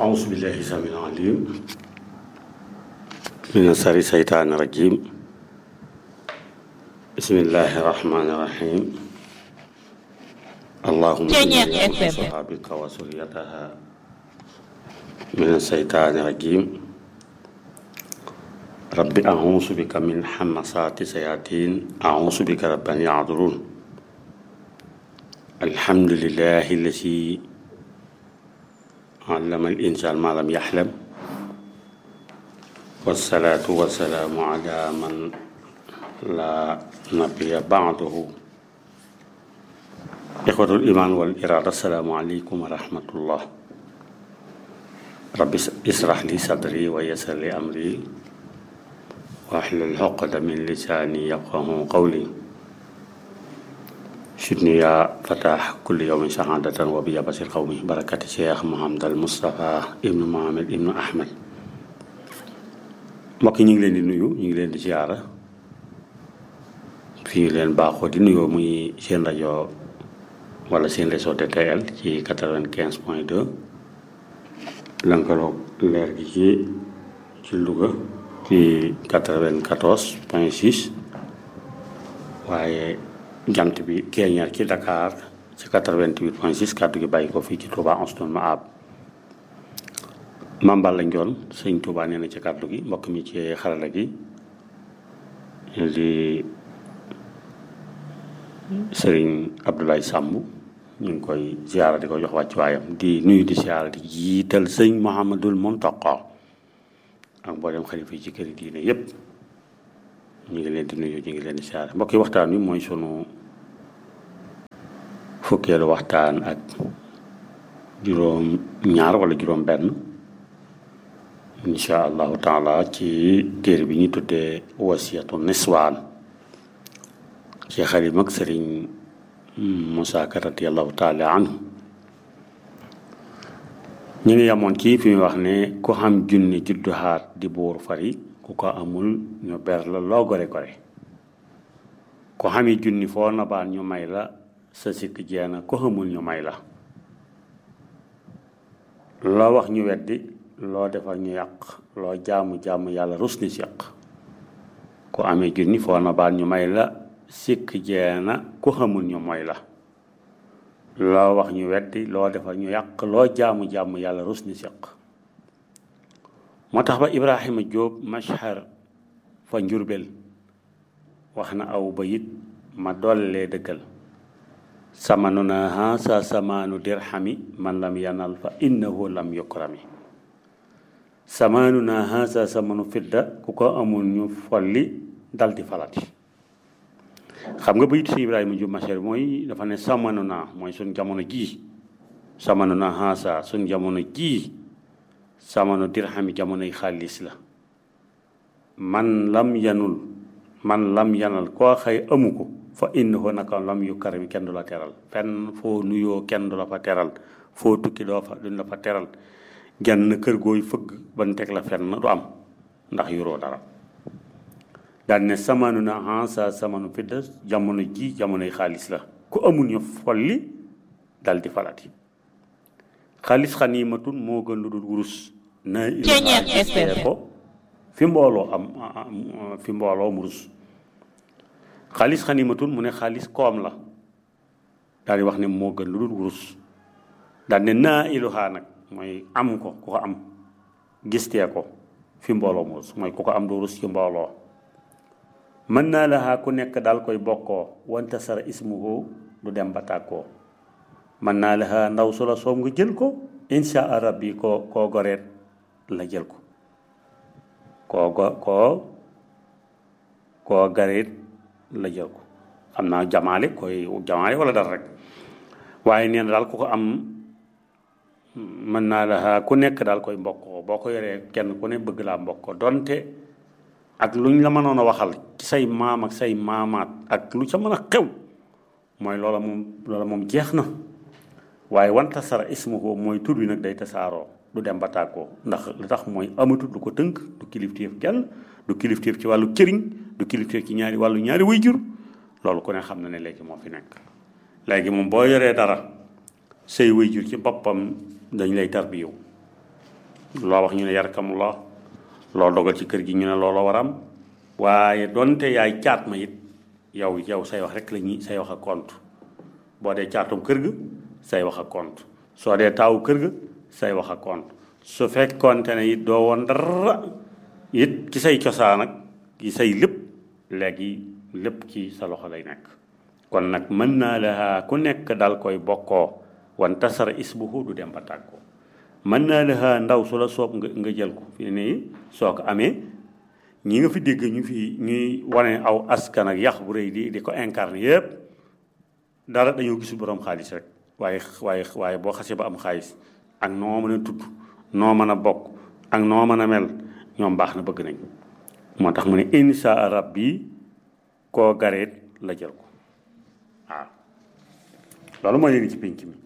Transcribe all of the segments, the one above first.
أعوذ بالله السميع العليم من شر الشيطان الرجيم بسم الله الرحمن الرحيم اللهم Ceeñeer إني FM. أعوذ بك وذريتها من الشيطان الرجيم رب أعوذ بك من حمسات الشياطين أعوذ بك رب أن يحضرون الحمد لله الذي علم الإنسان ما لم يحلم والصلاة والسلام على من لا نبي بعده إخوة الإيمان والإرادة السلام عليكم ورحمة الله رب اشرح لي صدري ويسر لي أمري واحلل عقدة من لساني يفقه قولي شدني يا فتاح كل يوم سعادة وبيا بصير قومي بركة الشيخ محمد المصطفى ابن محمد ابن أحمد mbokk yi ñu ngi leen di nuyu ñu ngi leen di ziara fii leen baaxoo di nuyoo muy seen rajo wala seen réseau DTL ci quatre-vingt-quinze point deux lënkaloog leer gi ci ci Louga ci quatre-vingt-quatorze point six waaye jant bi keeñaar ci Dakar ci 88 point 6 kàddu gi bàyyi ko fii ci Touba Anstoun ma ab mambal lañ doon sëñ Touba nee na ci kàddu gi mbokk mi ci xarala gi di sëriñ Abdoulaye Samb ñu ngi koy ziara di ko jox wàccuwaayam di nuyu di ziara di jiital sëñ Mouhamadul Mountakha ak mboolem xalifa yi ci këri diine yépp ñu ngi leen di nuyu ñu ngi leen di ziara mbokk yi waxtaan wi mooy sunu fukkeelu waxtaan ak juróom ñaar wala juróom benn insha allahu taala ci téere bi ñu tuddee wasiyatu niswaan ci xalim ak sëriñ Musaa Ka radiyallahu taala anhu ñu ngi yamoon ci fi mu wax ne ku xam junni juddu xaat di buur fari ku ko amul ñu ber la loo gore gore ku xami junni foo nabaan ñu may la sa sikk jeena ko xamul ñu may la loo wax ñu weddi loo defal ñu yàq loo jaamu jaamu yàlla rus ni si yàq ku amee junni foo na baat ñu may la sikk jeena ku xamul ñu mooy la loo wax ñu weddi loo defal ñu yàq loo jaamu jaamu yàlla rus ni si yàq moo tax ba Ibrahima Jóob mashhar fa njurbel wax na aw bayit ma dollee dëggal samanuna haasa samaanu dirhami man lam yanal fa innahu lam yukrami samaanuna haasa samanu fidda ku ko amul ñu folli dal di falati xam nga bayit si Ibrahima Jóob Masher mooy dafa ne samanuna mooy suñ jamono jii samanuna haasa suñ jamono jii samanu dirhami jamonoy xaalis la man lam yanul man lam yanal koo xëy amu ko fa innahu naka lam yu karami kenn du la teral fenn foo nuyoo kenn du la fa teral foo tukki doo fa duñ la fa teral genn kër gooy fëgg ban teg la fenn du am ndax yoroo dara daan ne samanu na hansa samanu fidda jamono ji jamonoy xaalis la ku amul ñu folli dal di falati xaalis xaniimatun moo gën lu dul wurus na Ceeñeer FM. ko fi mbooloo am am- fi mbooloo mu rus xaalis xanimatun mu ne xaalis koom la daal di wax ne moo gën lu dul wurus daal ne naa iluhaa nag mooy am ko ku ko am gistee ko fi mbooloo mu rus mooy ku ko am doo rus ci mbooloo mën naa lahaa ku nekk daal koy bokkoo wante sara ismuhu du dem ba tàggoo mën naa lahaa ndaw su la soom nga jël ko insha allah rabbi koo koo goreet la jël ko koo go koo koo gareet la jël ko xam naa jamaale koy jamaale wala dara rek waaye nee na daal ku ko am mën naa la ku nekk daal koy mbokkoo boo ko yoree kenn ku ne bëgg laa mbokkoo donte ak lu ñu la mënoon a waxal ci say maam ak say maamaat ak lu ca mën a xew mooy loola moom loola moom jeex na waaye wanta sara ismuhu mooy tur bi nag day tasaaroo du dem ba tàggoo ndax li tax mooy amatul du ko tënk du kilifteef kenn du kilifteef ci wàllu këriñ du kilifteef ci ñaari wàllu ñaari way jur loolu ku ne xam na ne léegi moo fi nekk léegi moom boo yoree dara say way jur ci boppam dañ lay tarbiyewu loo wax ñu ne yarkamullah loo dogal ci kër gi ñu ne looloo war am waaye donte yaay caat ma it yow yow say wax rek la ñuy say wax a compte boo dee caatum kër ga say wax a compte soo dee taawu kër ga say wax a compte su fekkoonte ne it doo woon dara it ci say cosaan ak ci say lépp léegi lépp ci sa loxo lay nekk kon nag mën naa la ku nekk dal koy bokkoo wan tasara isbuhu du dem ba tàggoo mën naa la ndaw su la soob nga nga jël ko fi ne soo ko amee ñi nga fi dégg ñu fi ñuy wane aw askan ak yax bu rëy di di ko incarné yëpp dara dañoo gisul borom xaalis rek waaye waaye waaye boo xasee ba am xaalis ak noo mën a tudd noo mën a bokk ak noo mën a mel ñoom baax na bëgg nañ moo tax mu ne insha arab bi koo gareet la jël ko waaw loolu mooy léegi ci pénc mi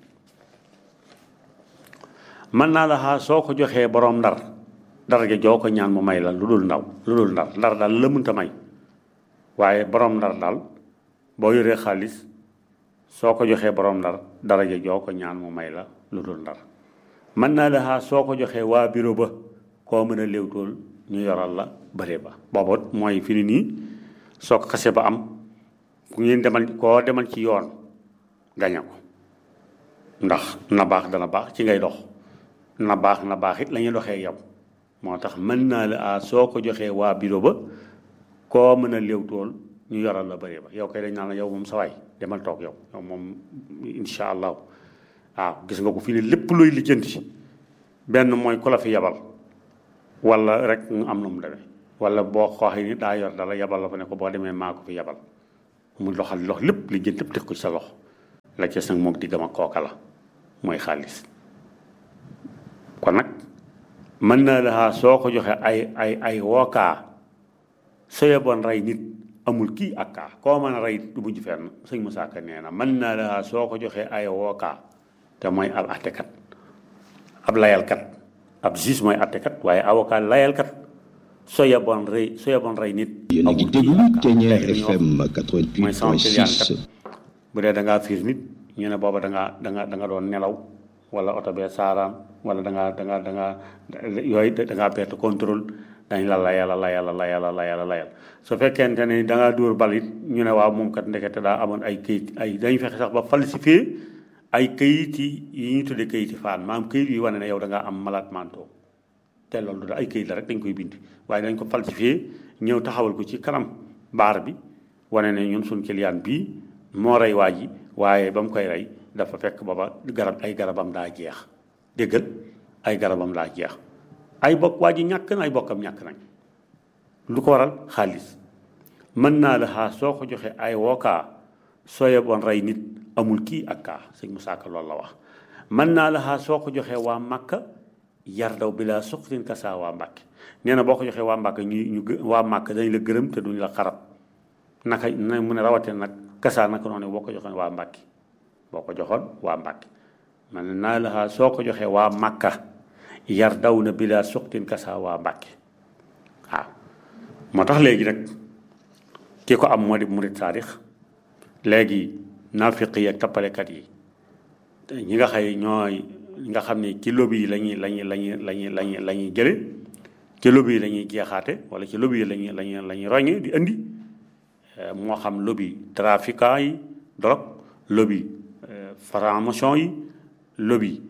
mën naa la xaa soo ko joxee borom ndar daraja joo ko ñaan mu may la lu dul ndaw lu dul ndar ndar daal la mënta may waaye borom ndar daal boo yoree xaalis soo ko joxee borom ndar daraja joo ko ñaan mu may la lu dul ndar mën naa la xaa soo ko joxee waa bureau ba koo mën a léewtool ñu yoral la bëre ba booba mooy fi ni nii soo ko xasee ba am ku ngeen demal koo demal ci yoon gañe ko ndax na baax dana baax ci ngay dox na baax na baax it la ñuy doxee yow moo tax mën naa la a soo ko joxee waa bureau ba koo mën a léewtool ñu yoral la bëre ba yow kay dañ naan la yow moom sa waay demal toog yow yow moom insha allah waaw gis nga ko fii ne lépp looy lijjanti benn mooy ku la fi yabal wala rek mu am na mu demee wala boo xooxee ni daa yor dala yabal la fa ne ko boo demee maa ko fi yabal mu loxal lox lépp lijjanti lépp teg ko ci sa loxo la ca nag moom diggam ak kooka la mooy xaalis kon nag mën naa la soo ko joxe ay ay ay wookaa soo yeboon rey nit amul kii ak kaa koo mën a rey du mujj fenn sëñ Musaa Ka nee na mën naa la soo ko joxee ay wookaa te mooy ab attekat ab layalkat ab juge mooy attekat waaye avocat layalkat soo yeboon rey soo yeboon rey nit yéen a ngi déglu Ténière FM mooy sama client 88.6 bu dee da ngaa fiir nit ñu ne booba da ngaa da nga da nga doon nelaw wala oto bee saaraan wala da ngaa da ngaa da ngaa yooyu da ngaa perte contrôle dañ la layal layal layal layal layal su fekkente ne da ngaa dóor bal it ñu ne waaw moom kat ndekete daa amoon ay këyit ay dañu fexe sax ba falsifié ay këyit yi yi ñu tuddee këyit yi faan maam këyit yi wane ne yow da ngaa am malade mental te loolu da ay këyit la rek dañ koy bind waaye dañ ko falsifié ñëw taxawal ko ci kanam baar bi wane ne ñun suñ client bii moo rey waa ji waaye ba mu koy rey dafa fekk booba garab ay garabam daa jeex déggal ay garabam daa jeex ay bokk waa ji ñàkk na ay bokkam ñàkk nañ lu ko waral xaalis mën naa la xaa soo ko joxee ay wookaa soo yeboon rey nit amul kii ak kaa sëñ Musaa Ka loolu la wax mën naa la xaa soo ko joxee waa Màkka yar daw bi laa suqtin kasaa waa Mbàkke nee na boo ko joxee waa Mbàkka ñu ñu gë- waa Màkka dañ la gërëm te duñ la xarab naka na mu ne rawatee nag kasaa naka noonu boo ko joxoon waa Mbàkke boo ko joxoon waa Mbàkke man naa la xaa soo ko joxee waa Màkka yar daw na bi laa suqtin kasaa waa Mbàkke waaw moo tax léegi nag ki ko am moo di murit saadix léegi naafiq yi ak tappalekat yi ñi nga xay ñooy nga xam ne ci lobby yi lañuy lañuy lañuy lañuy lañuy la ñuy jële ci lobby yi la ñuy jeexaate wala ci lobby yi lañuy lañuy la ñuy roñe di indi moo xam lobby trafiquant yi drogue lobby franc-maçon yi lobby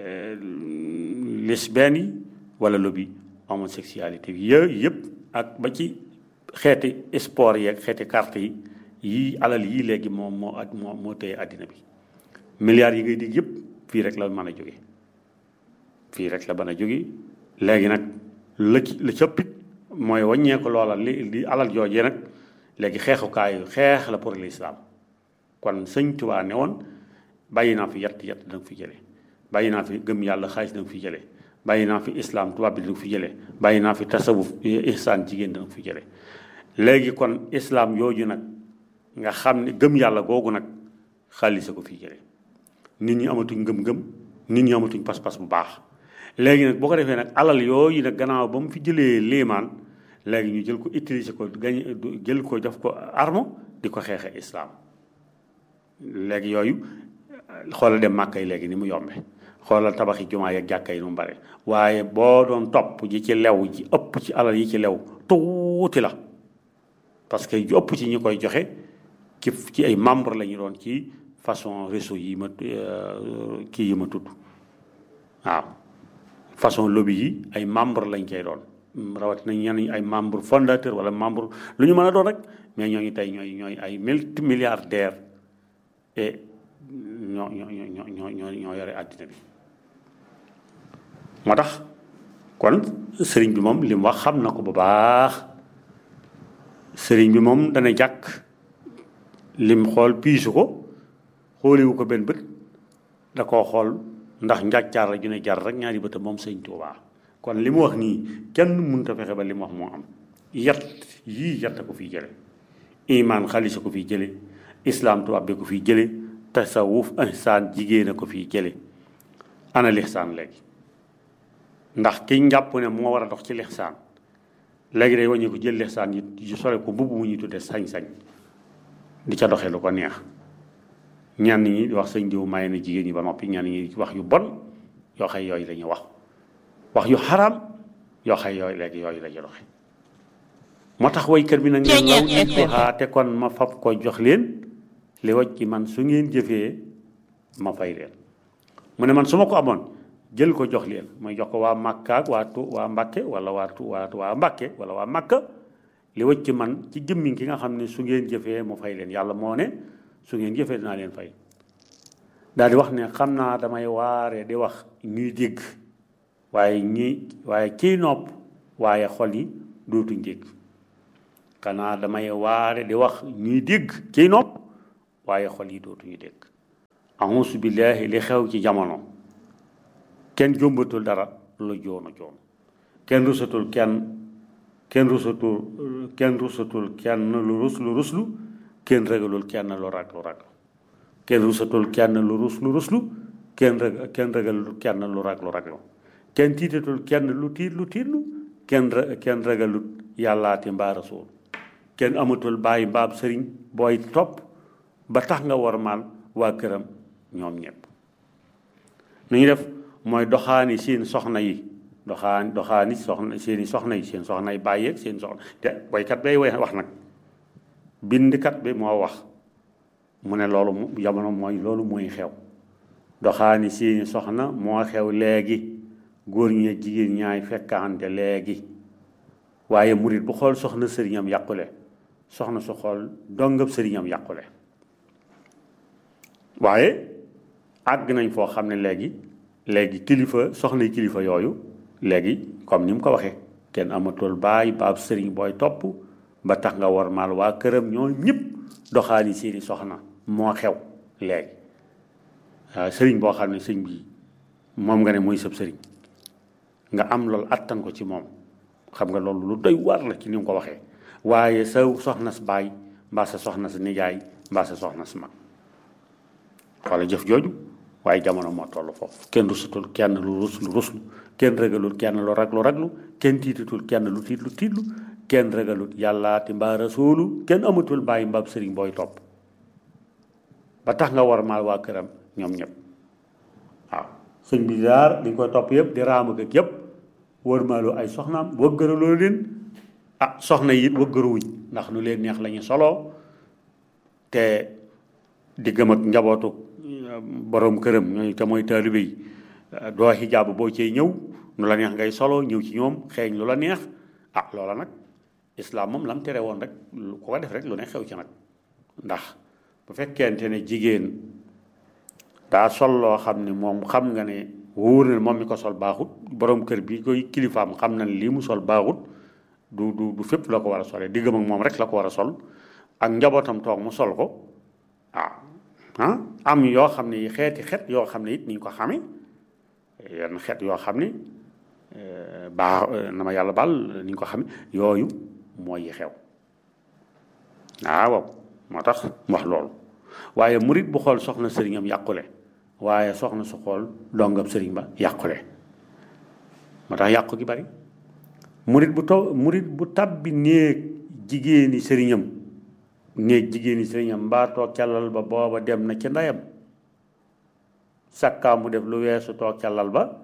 lesbienne yi wala lobby homosexualité bi yooyu yëpp ak ba ci xeeti sport yi ak xeeti carte yi yii alal yii léegi moom moo at moo moo téye àddina bi milliards yi ngay dégg yëpp fii rek la mën a jóge fii rek la mën a jóge léegi nag la ci la cëppit mooy wàññeeku loola li li alal joojee nag léegi xeexukaayu xeex la pour l'islam kon sëñ Tuubaa ne woon bàyyi naa fi yett yett da nga fi jële bàyyi naa fi gëm yàlla xaalis da nga fi jële bàyyi naa fi islam tubaab bi da nga fi jële bàyyi naa fi tasawuf ihsaan jigéen da nga fi jële léegi kon islam yooju nag nga xam ne gëm yàlla googu nag xaalis a ko fii jële nit ñi amatuñ ngëm-ngëm nit ñi amatuñ pas-pas bu baax léegi nag boo ko defee nag alal yooyu nag gannaaw ba mu fi jëlee léemaan léegi ñu jël ko utiliser ko gañ jël ko def ko arme di ko xeexe islam léegi yooyu xoolal dem màkkay léegi ni mu yombe xoolal tabaxi jumaa yeeg jàkka yi nu mu bare waaye boo doon topp ji ci lew ji ëpp ci alal yi ci lew tuuti la parce que ju ëpp ci ñi koy joxe ci ci ay membre la ñu doon ci façon réseau yi ma kii yi ma tudd waaw façon lobby yi ay membre lañ koy doon rawatina ñenn ay membre fondateur wala membre lu ñu mën a doon rek mais ñooñu tey ñooy ñooy ay multi milliardaire et ñoo ñoo ñoo ñoo ñoo ñoo yore àddina bi moo tax kon sëriñ bi moom li mu wax xam na ko bu baax sëriñ bi moom dana jàkk lim xool piisu ko xooliwu ko benn bët da koo xool ndax njàccaar la ju ne jar rek ñaari bëtam moom sëñ Tuubaa kon li mu wax nii kenn mënut a fexe ba li mu wax moo am yat yii yatta ko fiy jële imaan xaalisa ko fiy jële islaam tubaab bi ko fiy jële tasawuf ihsaan jigéen a ko fiy jële ana lixsaan léegi ndax ki njàpp ne moo war a dox ci lixsaan léegi day wàññi ko jël lixsaan yi sole ko mbubb mu ñuy tudde sañ-sañ di ca doxee lu ko neex ñenn ñi di wax sëñ diw may na jigéen ñi ba noppi ñenn ñi wax yu bon yoo xay yooyu la ñuy wax wax yu xaraam yoo xay yooyu léegi yooyu la ñu doxe moo tax waykat bi nag ne law nituhaa te kon ma fab ko jox leen li waj ci man su ngeen jëfee ma fay leen mu ne man su ma ko amoon jël ko jox leen mooy jox ko waa Makka ak waa tu waa Mbàkke wala waa tu waa waa Mbàkke wala waa Makka li waj ci man ci jëmmi ki nga xam ne su ngeen jëfee mu fay leen yàlla moo ne su ngeen jëfee dinaa leen fay daal di wax ne xam naa damay waare di wax ñuy dégg waaye ñi waaye ciy nopp waaye xol yi dootuñ dégg xanaa damay waare di wax ñuy dégg ciy nopp waaye xol yi dootuñu dégg auzu billaahi li xew ci jamono kenn jombatul dara lu joonu joon kenn rusatul kenn kenn rusatul kenn rusatul kenn lu rus lu ruslu kenn ragalul kenn lu rag lu rag kenn rusatul kenn lu rus lu ruslu kenn rag kenn ragalul kenn lu rag lu raglu kenn tiitatul kenn lu tiit lu tiitlu kenn kenn ragalut yàllaati mbaa rasul kenn amatul bàyyi mbaab sëriñ booy topp ba tax nga war maal waa këram ñoom ñëpp nu ñu def mooy doxaani seen soxna yi doxaan doxaani soxna seeni soxna yi seen soxna yi bàyyeeg seen soxna te boykat bay way wax nag bindkat bi moo wax mu ne loolu jamono mooy loolu mooy xew doxaani seeni soxna moo xew léegi góor ñi ak jigéen ñaay fekkaante léegi waaye murit bu xool soxna sëriñam yàqule soxna su xool dongab sëriñam yàqule waaye àgg nañ foo xam ne léegi léegi kilifa soxna kilifa yooyu léegi comme ni mu ko waxee kenn amatul baay baab sëriñ booy topp ba tax nga war maal waa këram ñoo ñëpp doxaani seeni soxna moo xew léegi waaw sëriñ boo xam ne sëñ bi moom nga ne mooy sëb sëriñ nga am loolu attan ko ci moom xam nga loolu lu doy war la ci ni mu ko waxee waaye sa soxna si baay mbaa sa soxna si nijaay mbaa sa soxna si mag wala jëf jooju waaye jamono moo toll foofu kenn rusatul kenn lu rus lu ruslu kenn ragalul kenn lu raglu raglu kenn tiitatul kenn lu tiitlu tiitlu kenn ragalut yàllaati mbaa rasuulu kenn amatul bàyyi mbaab sëriñ booy topp ba tax nga war maal waa këram ñoom ñëpp waaw sëñ bi daar di koy topp yëpp di raam ak yëpp war maalu ay soxnaam wëggëraloo leen ah soxna yi it wëggëruwuñ ndax nu leen neex la ñu soloo te di gëm ak njabootu borom këram ñooy te mooy taalibe yi doo xijaab boo cee ñëw nu la neex ngay solo ñëw ci ñoom xeeñ lu la neex ah loola nag islaam moom lam tere woon rek ku ko def rek lu ne xew ci nag ndax bu fekkente ne jigéen daa sol loo xam ne moom xam nga ne wóor na moom mi ko sol baaxut borom kër bi koy kilifaam xam na ne lii mu sol baaxut du du du fépp la ko war a solee diggam ak moom rek la ko war a sol ak njabootam toog mu sol ko ah ah am yoo xam ne xeeti xet yoo xam ne it ni ñu ko xamee yenn xet yoo xam ne baax na ma yàlla baal ni ñu ko xamee yooyu mooy yi xew waaw moo tax mu wax loolu waaye murit bu xool soxna sëriñam yàqule waaye soxna su xool dongam sëriñ ba yàqule moo tax yàqu gi bari murit bu to murit bu tabbi néeg jigéeni sëriñam néeg jigéeni sëriñam mbaa toog calal ba booba dem na ca ndeyam sakkaa mu def lu weesu toog ca lal ba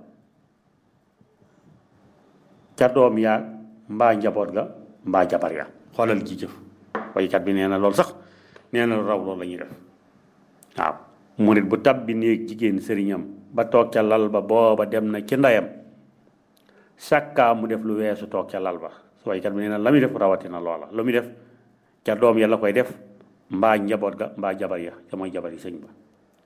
ca doom yaa mbaa njaboot ga mbaa jabar ya xoolal ji jëf waykat bi nee na loolu sax nee na lu raw loolu la ñuy def waaw murit bu tab bi néeg jigéen sëriñam ba toog ca lal ba booba dem na ci ndeyam sakkaa mu def lu weesu toog ca lal ba waykat bi nee na la muy def rawatina loola lu muy def ca doom ya la koy def mbaa njaboot ga mbaa jabar ya ca mooy jabar yi sëñ ba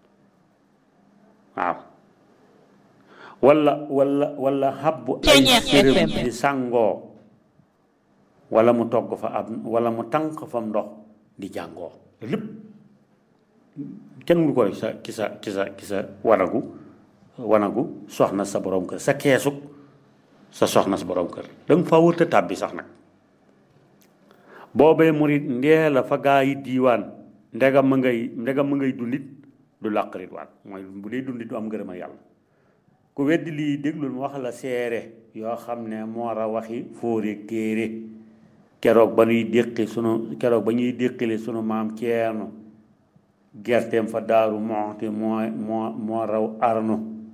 waaw wala wala wala xabbu ay sërëm di sàngoo wala mu togg fa ab wala mu tànq fa ndox di jàngoo lépp kenn mu koy sa ki sa ki sa ki sa wanagu wanagu soxna sa borom kër sa keesug sa soxna sa borom kër danga fa wërta tàbbi sax nag boobee murit ndee la fa gaa yi diiwaan ndegam ma ngay ndegam ma ngay dundit du làqarit waan mooy bu dee dundit du am ngërëma yàlla ku weddi lii déglul mu wax la seere yoo xam ne moo ra waxi fóore téere keroog ba ñuy déqi sunu keroog ba ñuy déqile sunu maam ceerno gerteem fa daaru moxti moo moo moo raw arnu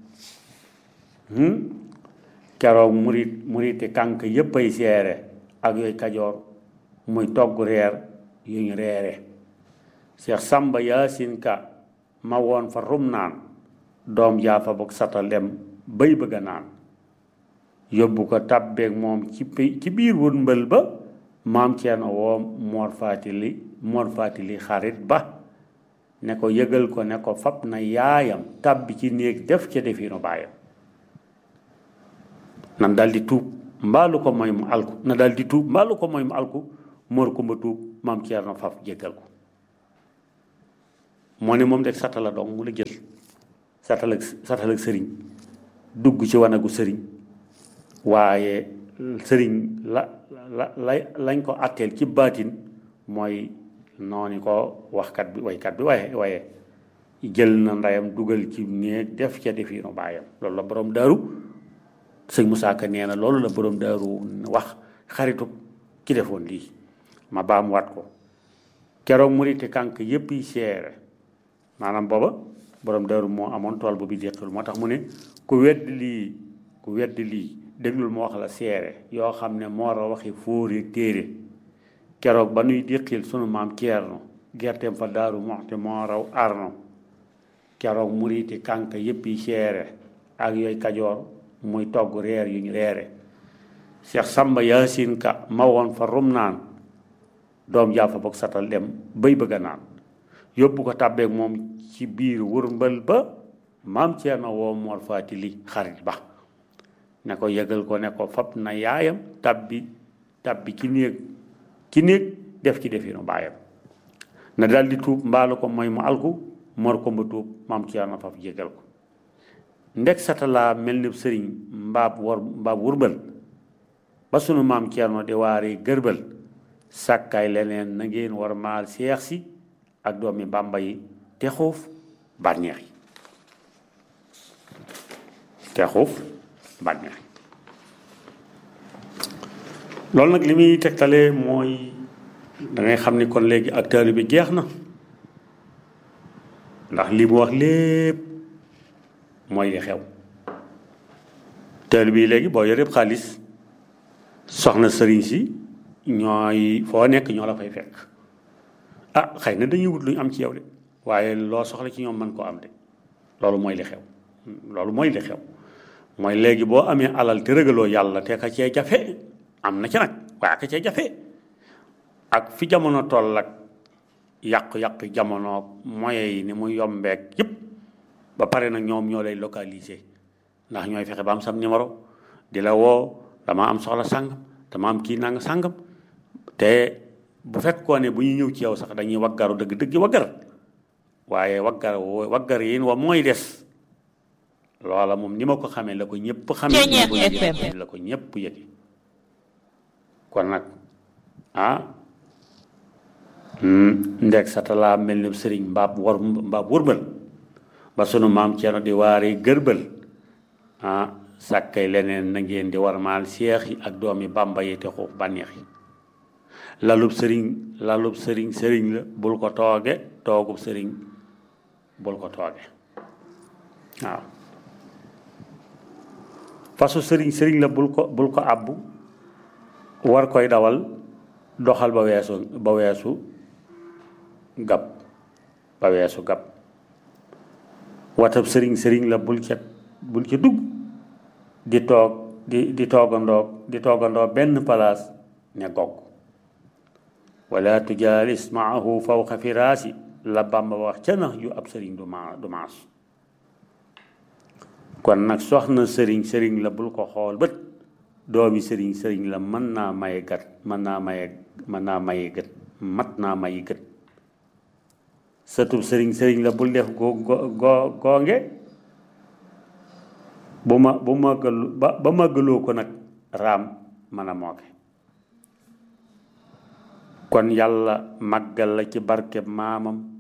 keroog murit muriti kànk yépp ay seere ak yooyu kajoor muy togg reer yu ñu reere Cheikh Samba Yaasin Ka ma woon fa rum naan doom jaa fa bokk satal dem bay bëgg a naan yóbbu ko tàbbeeg moom ci ci biir wut mbël ba maam Ceerno woo Mor Faatili Mor Faatili xarit ba ne ko yëgal ko ne ko fab na yaayam tàbbi ci néeg def ca definu baayam nan dal di tuub mbaalu ko mooy mu alku na dal di tuub mbaalu ko mooy mu alku Mor Kumba tuub maam Ceerno faf jéggal ko moo ne moom de satala dong mu la jël satal ak satal ak sëriñ dugg ci wanagu sëriñ waaye sëriñ la la la lañ ko atteel ci baatin mooy noonu ko waxkat bi waykat bi waaye waaye jël na ndeyam dugal ci néeg def ca defiinu baayam loolu la borom daaru sëñ Moussa Ka nee na loolu la borom daaru wax xaritu ki defoon lii ma baam wat ko keroog murite kànk yépp yi seere maanaam booba borom daaru moo amoon tool bu bi déqil moo tax mu ne ku wedd lii ku wedd lii déglul ma wax la seere yoo xam ne moo ra waxi fóori téere keroog ba nuy déqil sunu maam ceerno gerteem fa daaru moxte moo raw arno keroog muriti kànk yépp yi seere ak yooyu kajoor muy togg reer yu ñu reere Cheikh Samba Yaasin Ka ma woon fa rum naan doom jaa fa bokk satal dem bay bëgg a naan yóbbu ko tàbbeek moom ci biir wërmbal ba maam Ceerno woo Mor Faatili xarit ba ne ko yëgal ko ne ko fab na yaayam tabbi tabbi ci néeg ci néeg def ci definu baayam na dal di tuub mbaalu ko mooy mu alku Mor ko mba tuub maam Ceerno faf jégal ko ndek satalaa mel ni sëriñ mbaab war mbaab wërbal ba sunu maam Ceerno di waari gërbal sàkkaay leneen na ngeen war maal seex si ak doomi bàmba yi te xuuf bànneex yi te xuuf bànneex yi loolu nag li muy tegtale mooy da ngay xam ni kon léegi ak taalibe bi jeex na ndax li mu wax lépp mooy li xew taalibe bi léegi boo yoree xaalis soxna sëriñ si ñooy foo nekk ñoo la fay fekk ah xëy na dañuy wut lu ñu am ci yow de waaye loo soxla ci ñoom mën koo am de loolu mooy li xew loolu mooy li xew mooy léegi boo amee alal te rëgaloo yàlla te ka cee jafe am na ci nag waaye ka cee jafe ak fi jamono toll ak yàqu-yàqu jamono moyens yi ni mu yombeek yëpp ba pare nag ñoom ñoo lay localiser ndax ñooy fexe ba am sam numéro di la woo dama am soxla sàngam dama am kii nanga sàngam te bu fekkoon ne bu ñu ñëw ci yow sax dañuy waggaru dëgg dëgg waggar waaye waggar waggar yi wa mooy des loola moom ni ma ko xamee la ko ñëpp xamee la ko ñëpp yëge kon nag ah ndeg satalaa mel ni sëriñ mbaab war mbaab wërbal ba sunu maam Ceerno di waari gërbal ah sàkkay leneen na ngeen di war maal seex yi ak doomi bàmba yi te xuuf bànneex yi lalub sëriñ lalub sëriñ sëriñ la bul ko tooge toogub sëriñ bul ko tooge waaw fasu sëriñ sëriñ la bul ko bul ko àbbu war koy dawal doxal ba weesu ba weesu gab ba weesu gab watab sëriñ sëriñ la bul ca bul ca dugg di toog di di toogandoo di toogandoo benn palaas ne gogg wala tujaalis maahu fawqa firaasi la Bàmba wax ca nax ju ab sëriñ du ma du maas kon nag soxna sëriñ sëriñ la bul ko xool bët doomi sëriñ sëriñ la mën naa maye gat mën naa maye mën naa maye gët mat naa maye gët sëtub sëriñ sëriñ la bul def go go goonge bu ma bu màggalu ba ba màggaloo ko nag raam mën a mooke kon yàlla màggal la ci barkeb maamam